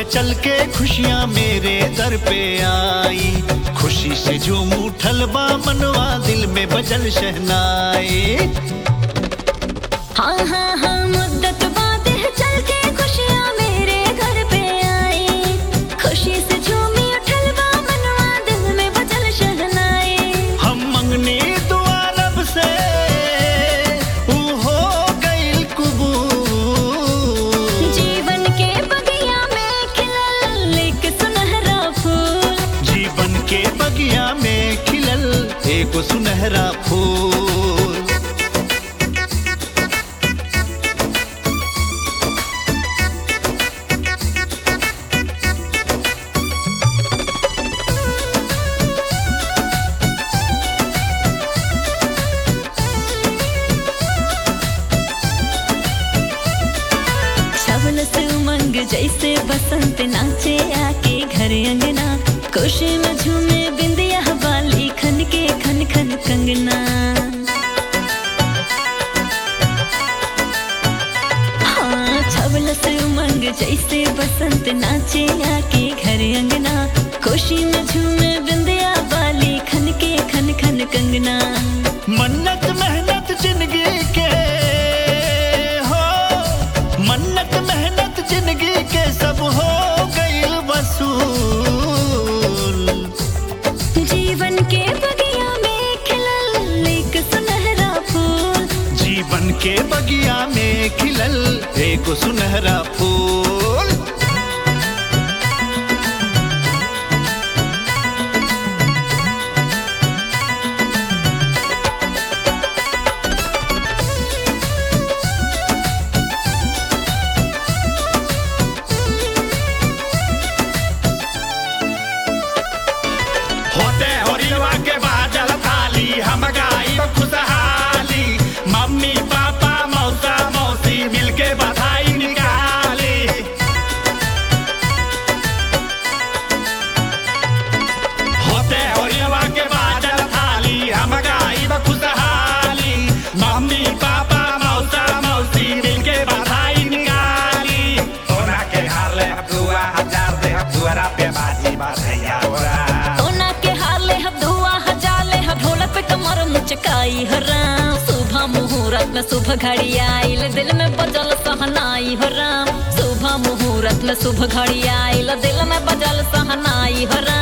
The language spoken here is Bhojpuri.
है चल के खुशियाँ मेरे दर पे आई खुशी से झूम उठल बा मनवा दिल में बजल शहनाई हाँ हाँ हाँ मुद्दत बाद है चल के खुशियाँ मेरे घर पे आई खुशी से झूमी उठल बा मनवा दिल में बजल शहनाई हम मंगनी दुआ रब से ऊ हो गइल कबूल जीवन के बगिया में खिलल एक सुनहरा फूल जीवन के बगिया में खिलल एक सुनहरा फूल छवल से उमंग जैसे बसंत नाचे आके घर अंगना खुशी में झूमे बिंदिया वाली खन के खन खन कंगना हाँ छवल से उमंग जैसे बसंत नाचे आके घर अंगना खुशी में झूमे बिंदिया वाली खन के खन खन कंगना मन्नत मेहनत जिंदगी के हो मन्नत मेहनत जिंदगी के सब हो गइल वसूल जीवन के बगिया में खिलल एक सुनहरा फूल जीवन के बगिया में खिलल एक सुनहरा फूल होते होरिलवा के बाजल थाली हम गाई खुशहाली मम्मी पापा मौसा मौसी मिलके बधाई निकाली होते होरिलवा के बाजल थाली हम गाई खुशहाली मम्मी पापा मौसा मौसी मिलके बधाई निकाली सोना के हाले दुआ हजार दे दुआरा पे बाजी बधैया ओरा सोना के हाले हब धुआ हजाले हब ढोलक पे कमर मुचकाई हो राम सुबह मुहूर्त में सुबह घड़ी आइल दिल में बजल सहनाई हो राम सुबह मुहूर्त में सुबह घड़ी आइल दिल में बजल सहनाई हो राम